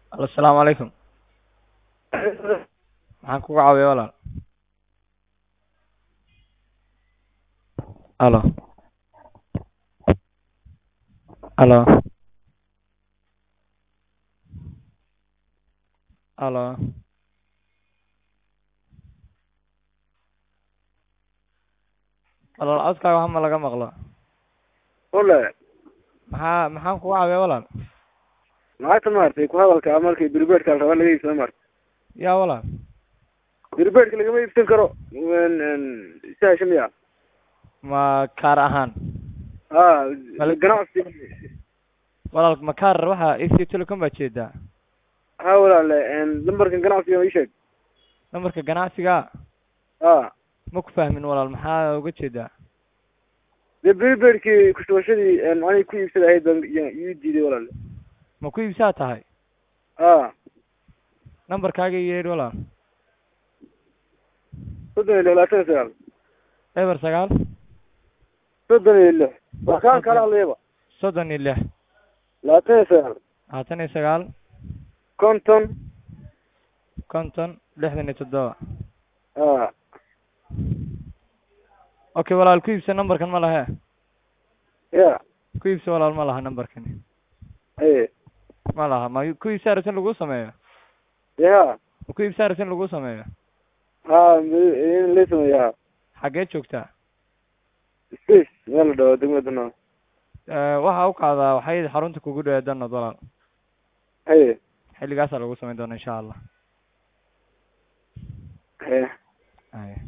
Alo, Asalaamu calaykum. Maxaan kugu caawiyaa walaal? Alo. Alo. Alo. Walaal codkaaga waxba ma laga maqlo. Wale, Maxaa maxaan kugu caawiyaa walaal? lacagta maaragtay ku hadalka markii birbeedka la rabaa laga iibsado maaragtay Yaa walaal. birbeedka lagama iibsan karo sahasha miya Ma kaar ahaan. ha Malik- ganacsi Walaal ma kaar waxa Ethio Telecom baa jeedaa. ha walaale lambarkan ganacsiga ii sheeg Lambarka ganacsiga ha ma ku fahmin walaal maxaa uga jeedaa? dee birbeedkii kushubashadii aniga ku iibsada ahayd baan ii ii diiday walaale Ma ku iibsaa tahay? ha Nambarkaaga ii yeedh walaal. soddon iyo lix labaatan iyo sagaal Eber sagaal soddon iyo lix waa kaan kala hadlayaba soddon iyo lix labaatan iyo sagaal labaatan iyo sagaal konton konton lixdan iyo toddoba ha okay walaal ku iibsa nambarkan ma lahe ya ku iibsa walaal ma laha nambarkani aye ma laha ma ku iibsa aragti in lagu sameeyo ya ma ku iibsa aragti in lagu sameeyo ha in la sameeya ha xaggee joogtaa space meel la dhaho degmada no Eh, waxa u qaadaa waxay xarunta kugu dhawe danad walaal aye xilligaasaa lagu samayn doona insha allah aye Aye.